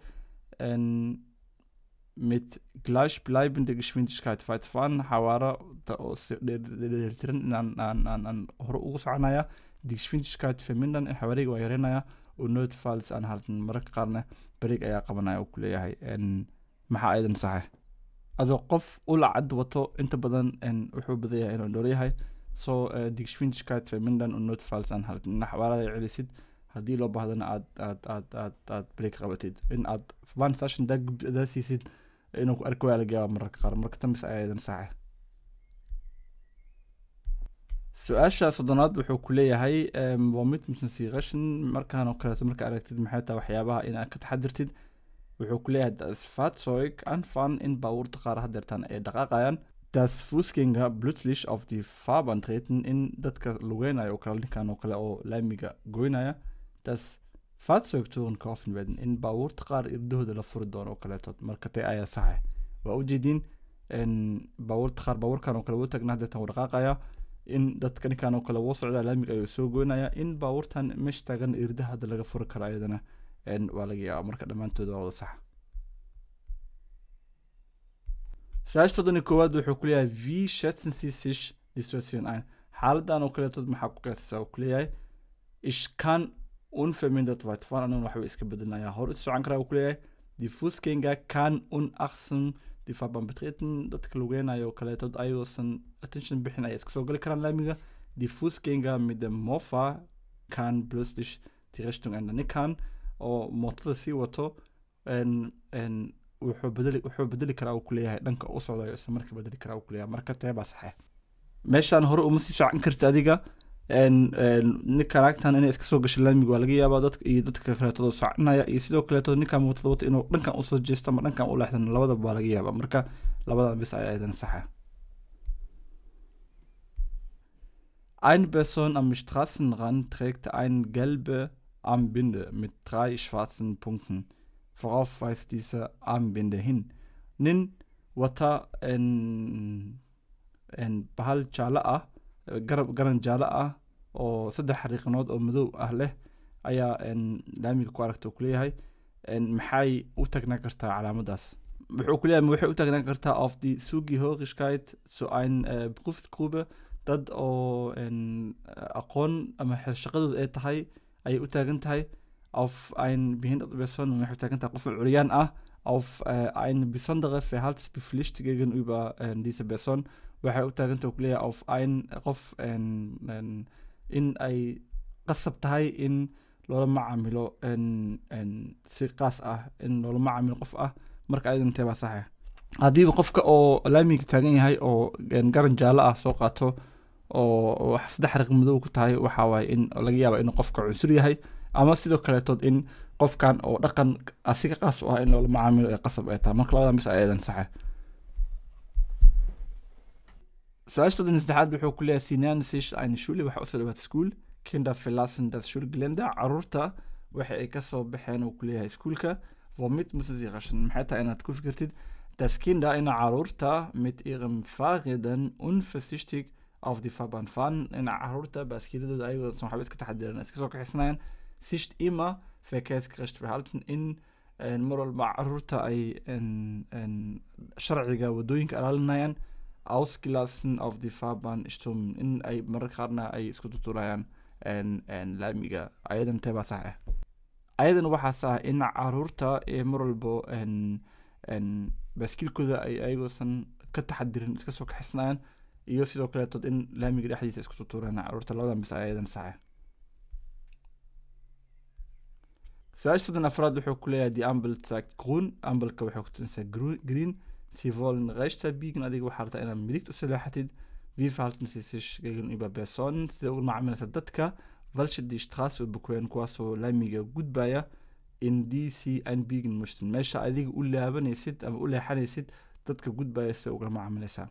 mit gleichbleibender Geschwindigkeit weiterfahren xawaaro dheelitiran inaan aan aan aan hore ugu soconaya die Geschwindigkeit vermindern xawaariga waa yareynaya oo notfalls aan halten mararka qaarna barig ayaa qabanaya uu ku leeyahay maxaa ayadan saxe adoo qof ula cad wato inta badan wuxuu badan yahay inuu dhool yahay so die Geschwindigkeit vermindern und notfalls aan halten in xawaarada celisid haddii loo baahdana aad aad aad aad aad barig qabatid in aad one session daa siisid inuu ku arki waa laga yaaba mararka qaar marka tambis ayaa idan saaxe su-aasha soddonaad wuxuu ku leeyahay waa mid misan siqashin markaan oo kaleeto marka aragtid maxay tahay waxyaabaha inaad ka taxadirtid wuxuu ku leeyahay das fahrzeug anfahren in baabuurta qaar hadeertaan ay dhaqaaqayaan das fußgänger plötzlich auf die fahrbahn treten in dadka lugeynayo oo kale ninkan oo kale oo laamiga goynaya das fahrzeugtouren kaufen werden in baabuurta qaar irdahooda la furi doono oo kaleetood marka tee ayaa saxe waa ujeediin baabuurta qaar baabuurkan oo kale wuu tagna hadeetan wuu dhaqaaqaya in dadka ninkan oo kale wuu socdaa laamiga ayuu soo goynaya in baabuurtan meesha taagan irdaha hadda laga furi karo ayadana waa laga yaaba marka dhammaantooda waa wada sax su-aasha toddon iyo koowaad wuxuu ku leeyahay v schätzen sie sich die situation ein xaaladan oo kaleetood maxaa ku qiyaasaysaa uu ku leeyahay ich kann unvermindert weiterfahren aniguna waxba iska bedelinaya hor u socon karaa uu ku leeyahay die fußgänger kann unachtsam die fahrbahn betreten dadka lugeynayo oo kaleetood ayagoosan attention bixin ayay iska soo gali karaan laamiga die fußgänger mit dem mofa kann plötzlich die richtung ändern ninkan oo mootada sii wato wuxuu bedeli wuxuu bedeli karaa uu ku leeyahay dhanka u socdayo isla marka bedeli karaa uu ku leeyahay marka tee baa saxe meeshaan hore uma sii socon karta adiga ninkan agtan inay iska soo gasho laamiga waa laga yaabaa dadka iyo dadka kaleetooda soconaya iyo sidoo kaleeto ninkan mootada wata inuu dhankan usoo jeesto ama dhankan u leexdan labadaba waa laga yaabaa marka labadan bis ayaa idan saxa Eine Person am Straßenrand trägt eine gelbe Armbinde mit drei schwarzen Punkten. Worauf weist diese Armbinde hin? Nin wata en en bahal jaale ah garab garan jaale ah oo saddex xariiqanood oo madow ah leh ayaa laamiga ku aragta uu kuleeyahay maxay u tagnaan kartaa calaamadaas wuxuu kuleeyahay waxay u tagnaan kartaa auf die Zugehörigkeit zu ein uh, Berufsgruppe dad oo aqoon ama shaqadooda ay tahay ayay u taagan tahay auf ein behinderte Person waxay u taagan tahay qof curyaan ah auf äh, eine besondere Verhaltenspflicht gegenüber äh, dieser Person waxay u taagan tahay kuleeyahay auf ein qof in ay qasab tahay in loola macaamilo si qaas ah in loola macaamilo qof ah marka ayadan tee baa saxa haddiiba qofka oo laamiga taagan yahay oo garan jaallo ah soo qaato oo saddex xariiq madow ku tahay waxa waaye in laga yaaba inuu qofka cunsur yahay ama sidoo kaleetood in qofkan oo dhaqan asiga qaas u ah in loola macaamilo ee qasab ay tahay marka labadan bis ayadan saxa su-aasha soddon saddexaad wuxuu ku leeyahay sinan sich eine schule waxa usoo dhawaata school kinder verlassen das schulgelände caruurta waxa ay kasoo baxeen uu ku leeyahay iskuulka womit müssen sie raschen maxay tahay inaad ku fikirtid dass Kinder in caruurta mit ihrem Fahrrädern unversichtig auf die Fahrbahn fahren in caruurta baaskiiladooda ayagoo san waxba iska taxadiran iska soo kaxisnayaan sich immer verkehrsgerecht verhalten in mar walba caruurta ay sharciga wadooyinka ilaalinayaan ausgelassen auf die Fahrbahn stürmen in ay mararka qaarna ay isku tuturayaan laamiga ayadan teebaa sax ah ayadan waxaa sax in caruurta ee mar walbo baaskiilkooda ay ayagoosan ka taxadirin iska soo kaxisnayaan iyo sidoo kaleetood in laamiga dhexdiisa isku tuturaan caruurta labadan bis ayadan saxa su-aasha soddon afraad wuxuu ku leeyahay die ambel sagt grun ambelka waxay kutusinaysaa green sie wollen rechter biegen adiga waxaa rabtaa inaad midigt u saleexatid wie verhalten sie sich gegenüber personen sida uga macaamilaysa dadka welche die straße überqueren kuwaasoo laamiga gudbaya in die sie einbiegen möchten meesha adiga u laabanaysid ama u leexanaysid dadka gudbaya sida ugala macaamilaysaa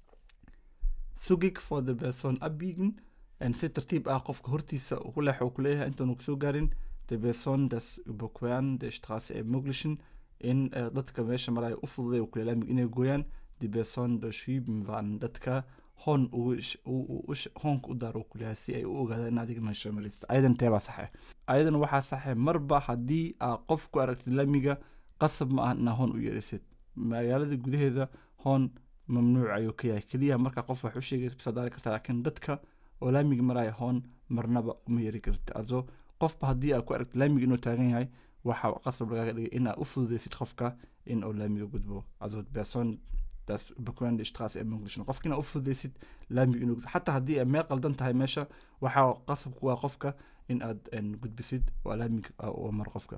sugig for the person abbiegen si tartiib ah qofka hortiisa ku leexo uu kuleeyahay intaanu kusoo gaarin the person das überqueren der straße ermöglichen in dadka meesha maraya u fududay kule laamiga inay gooyaan die person durchschieben waren dadka hoon hoonka u daaro kuleeyahay si ay u ogaadaan in adiga meesha maraysid ayadan teebaa saxe ayadan waxaa saxe marba haddii aa qof ku aragtid laamiga qasab ma ah inaa hoon u yeerisid magaalada gudaheeda hoon mamnuuc ayuu ka yahay keliya marka qof wax u sheegaysa bisaa daari kartaa laakiin dadka oo laamiga maraya hoon marnaba uma yeeri karti also qofba haddii aa ku aragtid laamiga inuu taagan yahay waxaa qasab lagaaga dhigay in aa u fududaysid qofka in uu laamiga gudbo also person das überqueren die Straße ermöglichen qofkina u fududaysid laamiga inuu xataa haddii ay meel qaldan tahay meesha waxaa qasab ku ah qofka in aad gudbisid waa laamiga oo mar qofka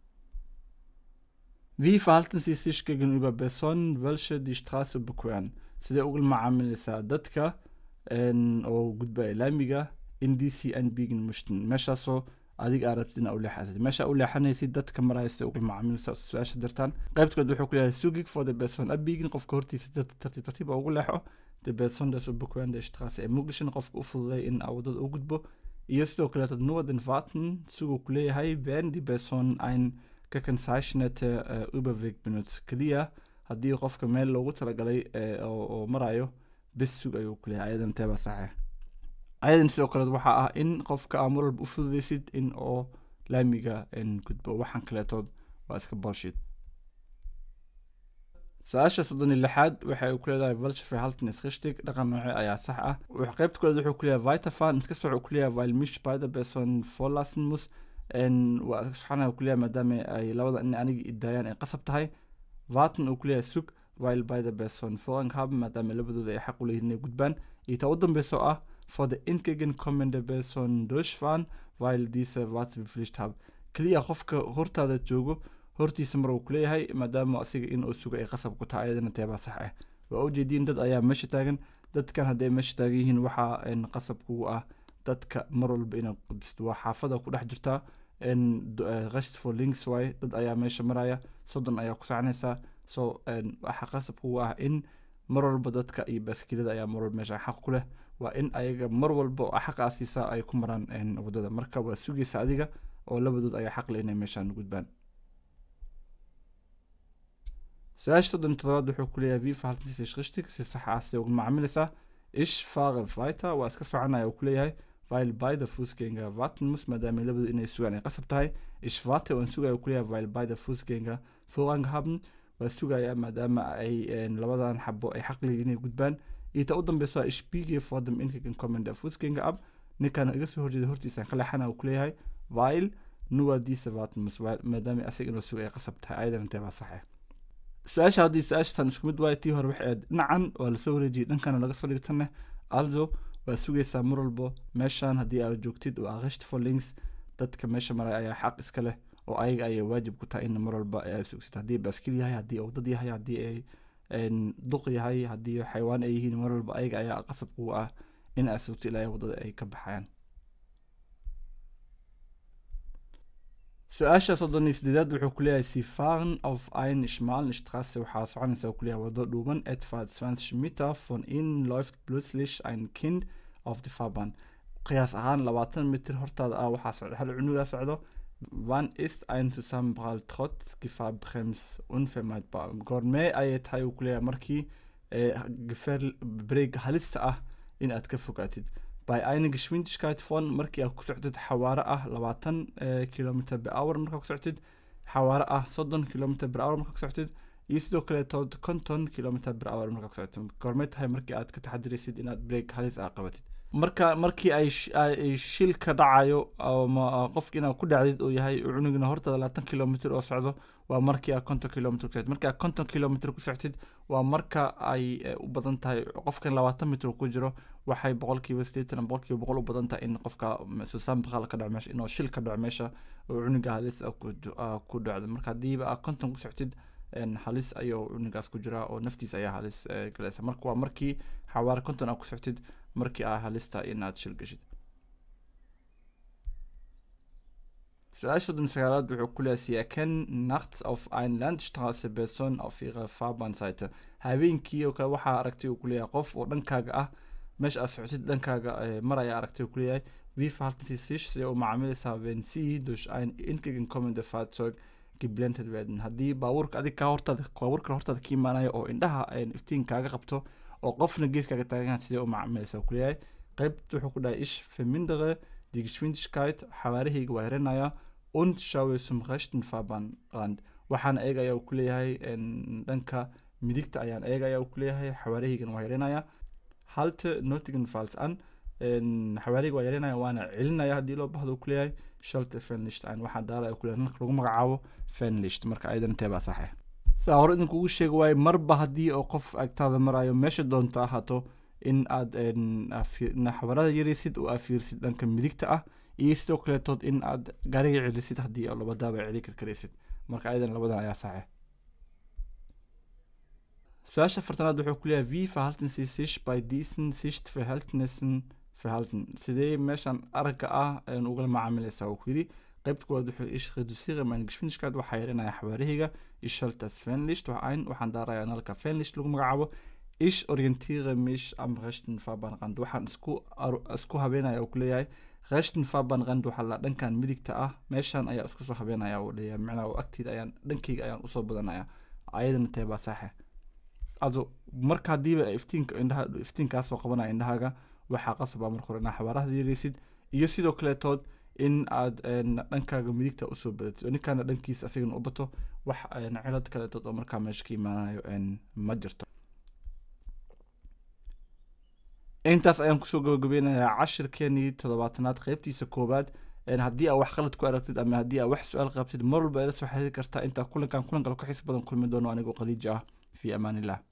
Wie verhalten Sie sich gegenüber Personen, welche die Straße überqueren? Sidee uga macaamilaysaa dadka oo gudbaya laamiga in die sie einbiegen möchten meeshaasoo adiga aa rabtid inaa u leexasid meesha u leexanaysid dadka maraya sidee uga macaamilaysaa su-aasha dirtaan qaybtkood wuxuu ku leeyahay sugig for the person abbiegin qofka hortiisa tartiib tartiib ugu leexo the person das überqueren der Straße ermöglichen qofka u fududay in aa wadada u gudbo iyo sidoo kaleeto nur den warten suguu ku leeyahay wenn die person ein gekennzeichnete uh, Überweg benutzt keliya haddii qofka meel loogu talagalay oo marayo bis sug ayuu ku leeyahay ayadan teeba saxe ayadan sidoo kale waxaa ah in qofka aa mar walba u fududaysid in oo laamiga gudbo waxaan kaleetood waa iska bolshid su-aasha soddon iyo lixaad waxay ku leedahay valsha verhalten is richtig dhaqan nooce ayaa sax ah qaybta koowaad wuxuu ku leeyahay vitafan iska soco ku leeyahay weil mich beide person vorlassen muss waa subxaana uu kuleeyahay maadaama ay labada in aniga idaayaan ay qasab tahay vaatan uu kuleeyahay sug while by the person foran haben maadaama labadooda ay xaq u leeyihin inay gudbaan iyo ta u dambeyso ah for the entgegen kommende person durchfahren while diese wartepflicht haben keliya qofka hortaada joogo hortiisa mar uu kuleeyahay maadaama asiga in uu sugo ay qasab ku tahay ayadana teebaa sax ah waa ujeediin dad ayaa meesha taagan dadkan hadday meesha taagan yihiin waxaa qasab kugu ah dadka mar walba inaad qudbisid waa xaafada ku dhex jirtaa qasht for links waay dad ayaa meesha maraya soddon ayaa ku saacnaysaa so waxaa qasab kugu ah in mar walba dadka iyo baaskilada ayaa mar walba meesha xaq ku leh waa in ayaga mar walba oo xaqaa siisaa ay ku maraan wadada marka waa sugaysa adiga oo labadood ayaa xaq leh inay meeshaan gudbaan su-aasha soddon todobaad wuxuu ku leeyahay viva haltantiisa ishqishtig si sax ah si ugu macaamilaysaa ish faqe vita waa iska soconaya uu ku leeyahay weil beide Fußgänger warten muss maadaama labadu inay sugaan ay qasab tahay ich warte waan sugaya uu ku leeyahay weil beide Fußgänger vorrang haben waa sugaya maadaama ay labadan xabo ay xaq leeyihiin inay gudbaan iyo ta u dambeyso ich biege vor dem entgegenkommen der Fußgänger ab ninkan iga soo horjeeda hortiisaan ka leexana uu ku leeyahay weil nur diese warten muss maadaama asaga inuu sugaya qasab tahay ayadan intee baa saxe su-aasha haddii su-aashatan isku mid waayo tii hore waxay ahayd dhinacan waa lasoo wareejiyay dhankana laga soo dhigtaneh also waa sugaysaa mar walbo meeshan haddii aad joogtid waa qasht for links dadka meesha maraya ayaa xaq iska leh oo ayaga ayay waajib ku tahay in mar walba aad sugsid haddii baaskil yahay haddii uu dad yahay haddii ay duq yahay haddii xayawaan ay yihiin mar walba ayaga ayaa qasab kugu ah in aad sugtid ilaa waddada ay ka baxayaan su-aasha soddon iyo sideedaad wuxuu ku leeyahay sie fahren auf ein schmalen straße waxaa soconaysa uu ku leeyahay waddo dhuuban etwa 20 meter von ihnen läuft plötzlich ein kind auf die fahrbahn qiyaas ahaan labaatan mitir hortaada ah waxaa socda hal cunugaa socdo wann ist ein zusammenprall trotz gefahrbremse unvermeidbar goormee ayay tahay uu ku leeyahay markii gefaar breeg halista ah in aad ka fogaatid by eine geschwindigkeit von markii aad ku socdid xawaare ah labaatan kilometer per hour markaa ku socdid xawaare ah soddon kilometer per hour markaa ku socdid iyo sidoo kaleeto konton kilometer per hour markaa ku socdid goormay tahay markii aad ka taxadiraysid inaad break halis ah qabatid marka markii ay shil ka dhacayo ama qofki inaad ku dhacdid uu yahay cunugina hortaada labaatan kilomitr oo socdo waa markii aad konton kilomitr ku socdid markii aad konton kilomitr ku socdid waa marka ay u badan tahay qofkan labaatan mitr ku jiro waxay boqolkiiba sideetan boqolkiiba boqol u badan tahay in qofka susaan baqal ka dhaco meesha inuu shil ka dhaco meesha oo cunuga halis ku dhacdo marka haddiiba aad konton ku socdid halis ayuu cunugaas ku jiraa oo naftiisa ayaa halis galaysa marka waa markii xawaare konton aad ku soctid markii aa halista inaad shil gashid su-aasha soddon sagaalaad wuxuu ku leeyahay sie erkennen nachts auf ein landstraße person auf ihrer fahrbahnseite habeenkii oo kale waxaa aragtay uu ku leeyahay qof oo dhankaaga ah meesha aad socotid dhankaaga mar ayaa aragtay uu ku leeyahay wie verhalten sie sich sidee u macaamilaysaa wenn sie durch ein entgegenkommende fahrzeug geblendet werden haddii baabuurka adig kaa hortaada baabuurka hortaada ka imaanayo oo indhaha iftiin kaaga qabto oo qofna geeskaaga taagan sidee u macaamilaysa ku leeyahay qeybt wuxuu ku dhahay ish vermindere die geschwindigkeit xawaarahayga waa yaranaya und schaue zum rechten fahrbahnrand waxaan eegaya ku leeyahay dhanka midigta ayaan eegaya ku leeyahay xawaarahaygana waa yaranaya halte notigenfalls an xawaarahayga waa yaranaya waana celinaya haddii loo bahdo ku leeyahay shalte fenlicht an waxaa daaraya ku leeyahay lagu magacaabo fenlicht marka ayadan intee baa saxe saa hore idinkugu sheegi waaye marba haddii oo qof agtaada marayo meesha doonta ahaato in aad xawarada yaraysid oo aad fiirsid dhanka midigta ah iyo sidoo kaleetood in aad gaariga celisid haddii labadaaba celi karkaraysid marka ayadan labadan ayaa saxe su-aasha afartanaad wuxuu ku leeyahay wie verhalten sie sich bei diesen sichtverhältnissen verhalten sidee meeshan aragga ah ugala macaamilaysaa uu ku yidhi qaybta koowaad wuxuu ish reducere meine geschwindigkeit waxaa yaranaya xawaarahayga ich schalte das Fernlicht ein waxaan daarayaa nalka Fernlicht lagu magacaabo ich orientiere mich am rechten Fahrbahnrand waxaan isku isku habeenaya uu ku leeyahay rechten Fahrbahnrand waxaa la dhankan midigta ah meeshan ayaa isku soo habeenaya uu leeyahay macnaha oo agtiida ayaan dhankayga ayaan usoo badanaya ayadana tee baa saaxe also marka haddiiba iftiinka indhaha iftiinkaas soo qabanaya indhahaaga waxaa qasaba marka hore inaa xawaarahda yaraysid iyo sidoo kaleetood in aad dhankaaga midigta usoo badatid oo ninkaana dhankiisa asigana u bato wax cilad kaleetood oo markaa meesha ka imaanayo ma jirto intaas ayaan kusoo gabagabeynayaa cashirkeenii toddobaatanaad qeybtiisa koowaad haddii aa wax qalad ku aragtid ama haddii aa wax su-aal qabtid mar walba ila soo xiriiri kartaa intaa kulankan kulan kale ku xiis badan kulmi doono anigoo qaliiji ah fii amaan illah